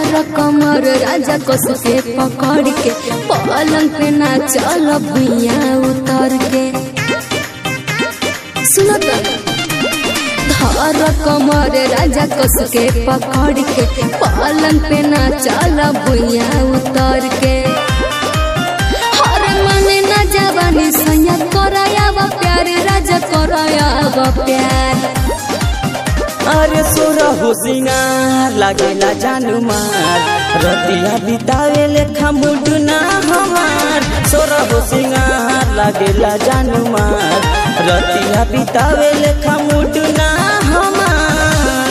धर कमर राजा कस के पकड़ के पलंग पे ना चल भुइया उतर के सुनो तो धर कमर राजा कस के पकड़ के पलंग पे ना चल भुइया उतर के हर मन ना जवानी सैया कराया वा प्यार राजा कराया वा प्यार अरे सोरा हो सिंगार लागेला जानू मार रतिया बितावे लेखा मुडुना हमार सोरा हो सिंगार लागेला जानू मार रतिया बितावे लेखा मुडुना हमार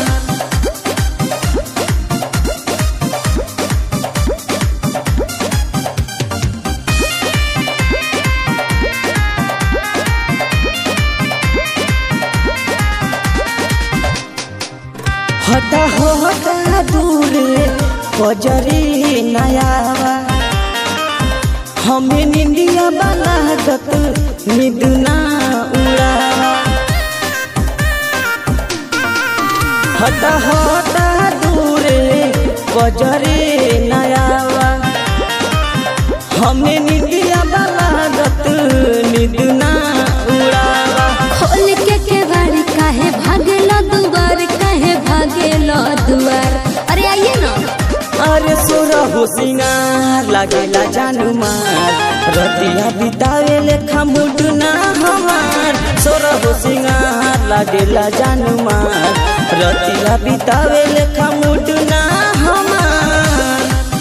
हटा हो हटा दूरे बजरी नयावा हमें निंदिया बना दत निदुना उड़ावा हटा हटा दूरे बजरी नयावा हमें निंदिया बना दत निदुना उड़ावा खोल के केवाड़ी काहे भागेला दुआर काहे भागेला दुआर अरे आइए ना अरे सोरा हो सिंगार लागेला जानू मार रतिया बितावे लेखा मुडुना हमार सोरा हो सिंगार लागेला जानू मार रतिया बितावे लेखा मुडुना हमार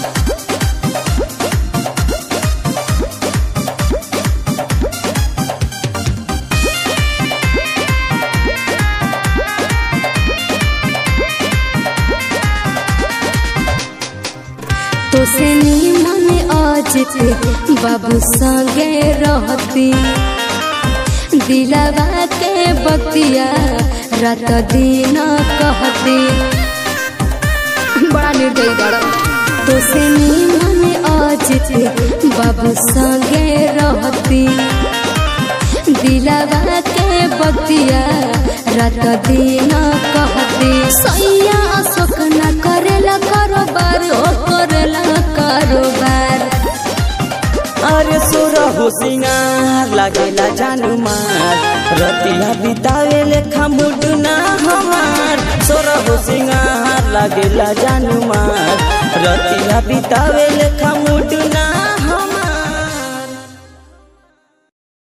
तो से नी मन आज के बाबू संगे रहती दिलावा के बतिया रात दिन कहती बड़ा निर्दयी बड़ा तो से नी मन आज के बाबू संगे रहती दिलावा के बतिया रात दिन कहती सैया अशोक न करेला कारोबार ओ करेला कारोबार अरे सोरा हो सिंगार लागेला जानू मार रतिया बितावे लेखा मुडुना हमार सोरा हो सिंगार लागेला जानू मार रतिया बितावे लेखा